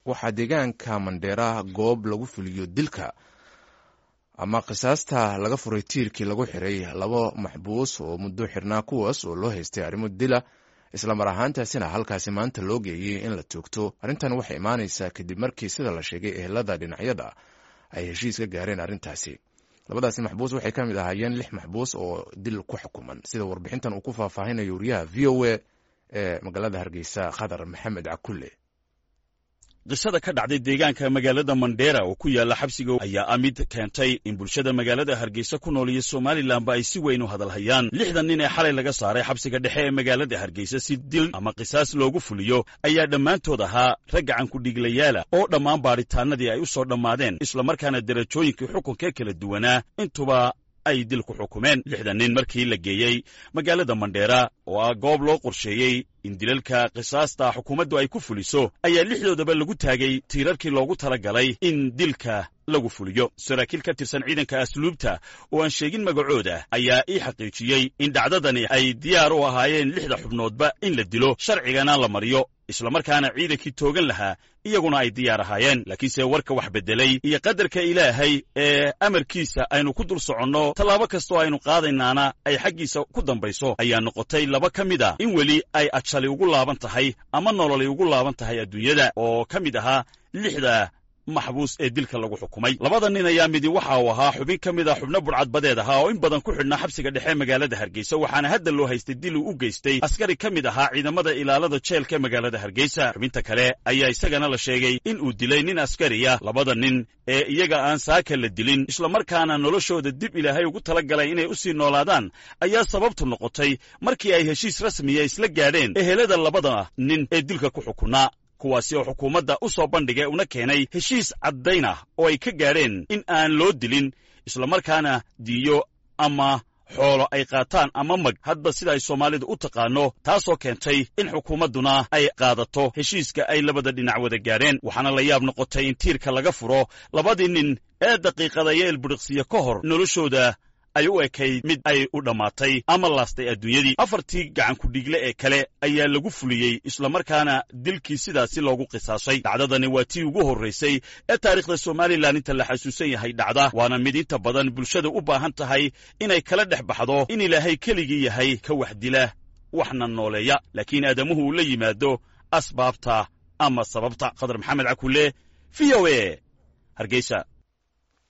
waxaa deegaanka mandheera goob lagu fuliyo dilka ama qisaasta laga furay tiirkii lagu xiray laba maxbuus oo muddo xirnaa kuwaas oo loo haystay arrimo dila islamar ahaantaasina halkaasi maanta loo geeyey in la toogto arrintan waxay imaanaysaa kadib markii sida la sheegay ehelada dhinacyada ay heshiis ka gaareen arrintaasi labadaasi maxbuus waxay ka mid ahaayeen lix maxbuus oo dil ku xukuman sida warbixintan uu ku faahfaahinayo wariyaha v o a ee magaalada hargeysa khadar maxamed cakulle qisada ka dhacday deegaanka magaalada mandheera oo ku yaalla xabsiga ayaa ah mid keentay in bulshada magaalada hargeysa ku nool iyo somalilanba ay si weyn u hadalhayaan lixdan nin ee xalay laga saaray xabsiga dhexe ee magaalada hargeysa si dil ama qisaas loogu fuliyo ayaa dhammaantood ahaa rag gacankudhiglayaala oo dhammaan baadhitaanadii ay u soo dhammaadeen islamarkaana derajooyinkii xukunka kala duwanaa intuba ay dil ku xukumeen lixdan nin markii la geeyey magaalada mandheera oo ah goob loo qorsheeyey in dilalka qisaasta xukuumaddu ay ku fuliso ayaa lixdoodaba lagu taagay tiirarkii loogu tala galay in dilka lagu fuliyo saraakiil ka tirsan ciidanka asluubta oo aan sheegin magacooda ayaa ii xaqiijiyey in dhacdadani ay diyaar u ahaayeen lixda xubnoodba in la dilo sharcigana la mariyo islamarkaana ciidankii toogan lahaa iyaguna ay diyaar ahaayeen laakiinse warka wax beddelay iyo qadarka ilaahay ee amarkiisa aynu ku dul soconno tallaabo kastoo aynu qaadaynaana ay xaggiisa ku dambayso ayaa noqotay laba ka mid a in weli ay ajali ugu laaban tahay ama nololay ugu laaban tahay adduunyada oo ka mid ahaa lixda maxbuus ee dilka lagu xukumay labada nin ayaa midi waxa uu ahaa xubin ka mid a xubno budcadbadeed ahaa oo in badan ku xidhnaa xabsiga dhexe magaalada hargeysa waxaana hadda loo haystay dil uu u geystay askari ka mid ahaa ciidamada ilaalada jeelka magaalada hargeysa xubinta kale ayaa isagana la sheegay in uu dilay nin askariya labada nin ee iyaga aan saaka la dilin islamarkaana noloshooda dib ilaahay ugu tala galay inay u sii noolaadaan ayaa sababtu noqotay markii ay heshiis rasmiya isla gaadheen ehelada labada nin ee dilka ku xukunaa kuwaasi oo xukuumadda u soo bandhigay una keenay heshiis caddayn ah oo ay ka gaadheen in aan loo dilin islamarkaana diyo ama xoolo ay qaataan ama mag hadba sida ay soomaalidu u taqaano taasoo keentay in xukuumadduna ay qaadato heshiiska ay labada dhinac wada gaadheen waxaana la yaab noqotay in tiirka laga furo labadii nin ee daqiiqada iyo elbudhiqsiya ka hor noloshooda ay u ekayd mid ay u dhammaatay ama laastay adduunyadii afartii gacankudhigle ee kale ayaa lagu fuliyey islamarkaana dilkii sidaasi loogu qisaasay dhacdadani waa tii ugu horraysay ee taariikhda somalilan inta la xasuusan yahay dhacda waana mid inta badan bulshada u baahan tahay inay kala dhex baxdo in ilaahay keligii yahay ka wax dila waxna nooleeya laakiin aadamuhu uu la yimaado asbaabta ama sababta khadar maxamed cakulle v o e hargeysa